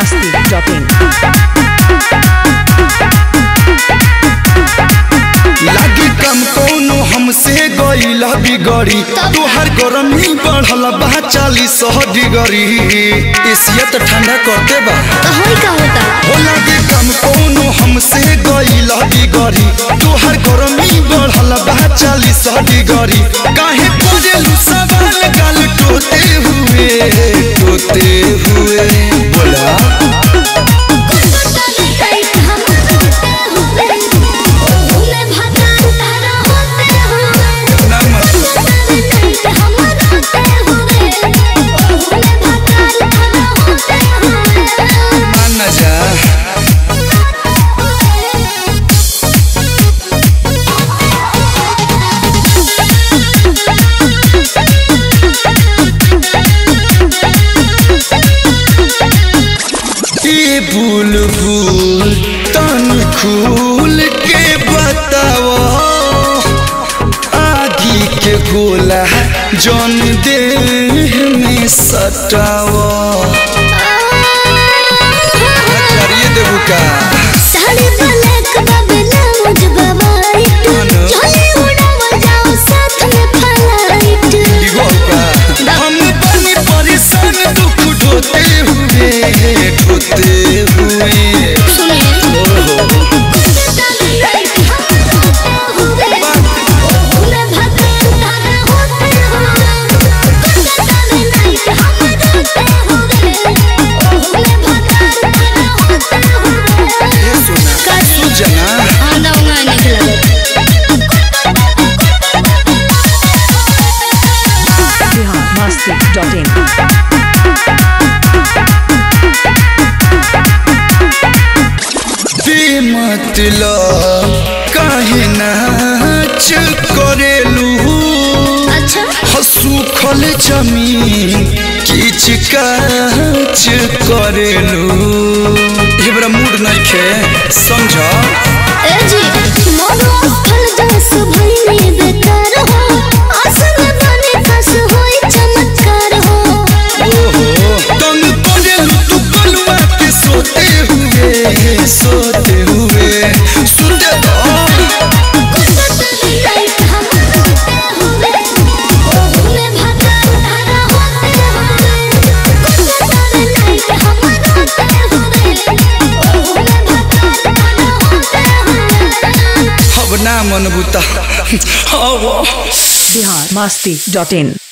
biharmasti.in लागी कम कौनो हमसे गईला बिगड़ी तोहर गरमी बढ़ल बा चालीस डिग्री एसिया तो ठंडा करते बा तो होई का होता हो लागी कम कौनो हमसे गईला बिगड़ी तोहर गरमी बढ़ल बा चालीस डिग्री काहे पूछलू सवाल गाल टोते हुए टोते हुए बोला ना मत मान ना जा ए बुलबुल तन खूल के बताव आगी के गोला जन देह में सटाव चलिए देबू का साड़ी ब्लैक बबला मुझ बाबाइट चले उड़ावा जाओ साथ में फ्लाइट इगो का हम बनी परेशान दुख ढोते हुए ढोते हुए ओहो ये सुना सुजना biharmasti.in बेमतलब काहे नाच करेलू हसूखल जमीन किच काच करेलू हमरा मूड नइखे समझ ओहो तंग करेलू तू कलुआ के सोते हुए सोते हुए सुते तो अब ना मन बुता हवा biharmasti.in